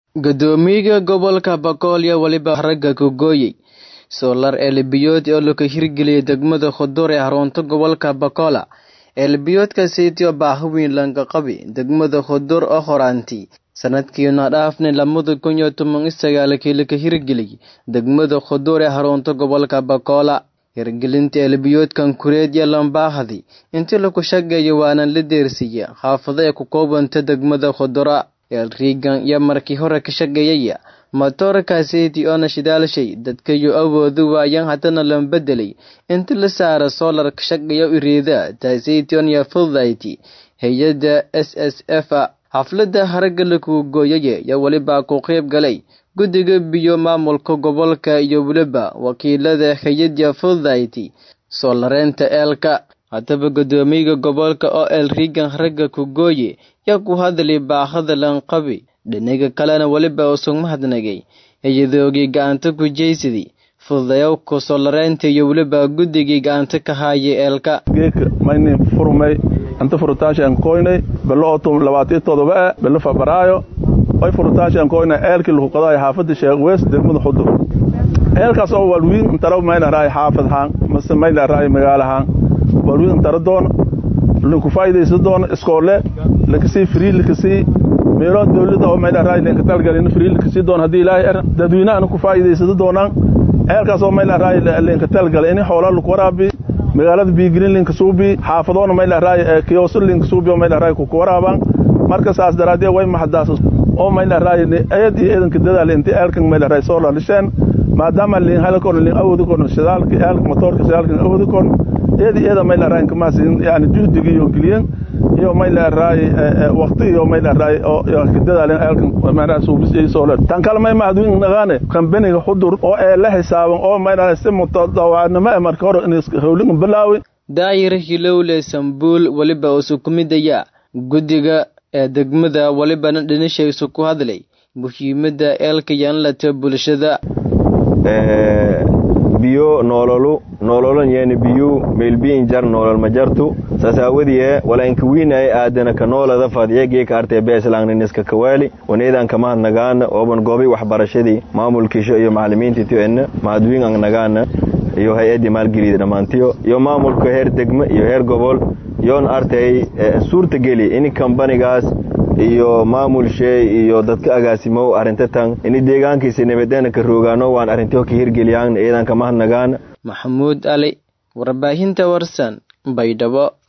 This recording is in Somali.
Guddoomiyaha gobolka Bakool iyo waliba ragga Kogooyey Solar Elbiyood oo laga hirgeliyay degmada Khudur ee xarunta gobolka Bakola. Elbiyoodkaasi oo baahi weyn laga qabay degmada Khudur oo horaantii sanadkiina dhaafnay lamada kun iyo toban iyo sagaalkii laga hirgeliyay degmada Khudur ee xarunta gobolka Bakola. Hirgelinta elbiyoodkan kureed iyo lambaahadii intii lagu shaqeeyay waana la deersiyay xaafado ay ku koobanta degmada Khudura. Elrigan iyo markii hore ka shaqeeyay matoorkaasi oo nashidaalshay dadka iyo awoodu waayaan haddana la bedelay inta la saara solar ka shaqeeya iriida taasiition iyo fudayti hay-adda SSF xafladda haragga lagu gooyay iyo waliba ku qayb galay guddiga biyo maamulka gobolka iyo waliba wakiilada hay-adda fudayti solareenta eelka haddaba guddoomiyaha gobolka oo elrigan ragga ku gooye yaa ku hadlay baahada lanqabi dhinaga kalena weliba usug mahadnagay hay-adoogii gacanta ku jeysaday fududayowka solareynta iyo weliba guddigii gacanta ka haayay eelka geedka maynin furmay inta furutaashaan koynay belo otom labaatiyo todoba belo fabraayo oy furutaashaan koynay eelkii lagu qadaay xaafadda sheekh weys degmada xudur eelkaas oo walwiin intara mayna raay xaafad haan mase mayna raay magaalo haan walwiin intara doon linku faa'idaysa doon iskoole lakasii frii lakasii meelo dawladda oo mayna raay linka talgalin frii lakasii doon haddii ilaahay er dadweynaha ku faa'idaysada doonaan eelkaas oo mayna raay linka talgalay ini xoolaa lagu waraabi magaalada biigelin linka suubi xaafadoona mayna raay kiyooso linka suubi oo mayna raay ku waraabaan marka saas daraaddeed way maxdaas oo mayna raay ayad iyo eedanka dadaal intii eelkan mayna raay soo laalisheen maadaama lin halkoon lin awoodi koon shidaalka eelka motoorka shidaalka awoodi koon eedi eeda mayna raay kamaas yani juhdiga iyo geliyen iyo mayla raay waqti iyo mayla raay oo dadaalen eelkan mayna suubis iyo soo leed tan kale may mahadwin nagaane kambaniga xudur oo ee la xisaaban oo mayna si mutadawaanimo marka hore in howlin bilaawi daayir hilowle sambuul waliba usu kumidaya guddiga ee degmada walibana dhinashaysu ku hadlay muhiimadda eelka yaanlata bulshada biyo noololu noololan yeeni biyu meelbiin jar noolol ma jartu sasaawadiye wala inka wiinaye aadana ka noolada fadye geeka arte beeslaangniska kawaali waneedan kamahad nagaana ooban goobay waxbarashadii maamulkiisho iyo macalimiintii tiyo ena mahadwiin ang nagaana iyo hay-addii maalgeliyda dhammaantiyo iyo maamulka heer degme iyo heer gobol yoon artay suurta geli in kambanigaas iyo maamulshee iyo dadka agaasimow arintatan ini deegaankiisa nabadeena ka roogaano waan arrintiho ka hirgeliyaan iyadan kamahad nagaana maxamuud ali warbaahinta warsan baydhabo